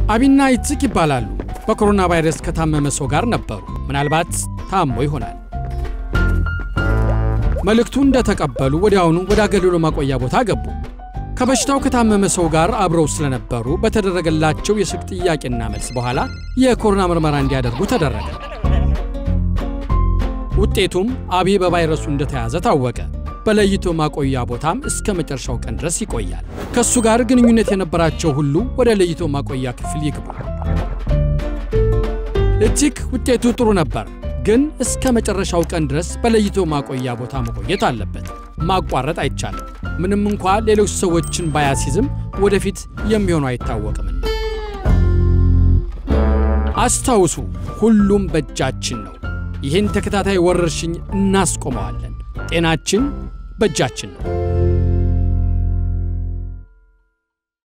አቢና ይትክ ይባላሉ። በኮሮና ቫይረስ ከታመመ ሰው ጋር ነበሩ። ምናልባት ታሞ ይሆናል። መልእክቱ እንደተቀበሉ ወዲያውኑ ወደ አገልግሎ ማቆያ ቦታ ገቡ። ከበሽታው ከታመመ ሰው ጋር አብረው ስለነበሩ በተደረገላቸው የስልክ ጥያቄና መልስ በኋላ የኮሮና ምርመራ እንዲያደርጉ ተደረገ። ውጤቱም አቢ በቫይረሱ እንደተያዘ ታወቀ። በለይቶ ማቆያ ቦታም እስከ መጨረሻው ቀን ድረስ ይቆያል። ከእሱ ጋር ግንኙነት የነበራቸው ሁሉ ወደ ለይቶ ማቆያ ክፍል ይግቡ። እጅግ ውጤቱ ጥሩ ነበር፣ ግን እስከ መጨረሻው ቀን ድረስ በለይቶ ማቆያ ቦታ መቆየት አለበት። ማቋረጥ አይቻልም። ምንም እንኳ ሌሎች ሰዎችን ባያሲዝም ወደፊት የሚሆኑ አይታወቅምና። አስታውሱ፣ ሁሉም በእጃችን ነው። ይህን ተከታታይ ወረርሽኝ እናስቆመዋለን። ጤናችን በእጃችን ነው።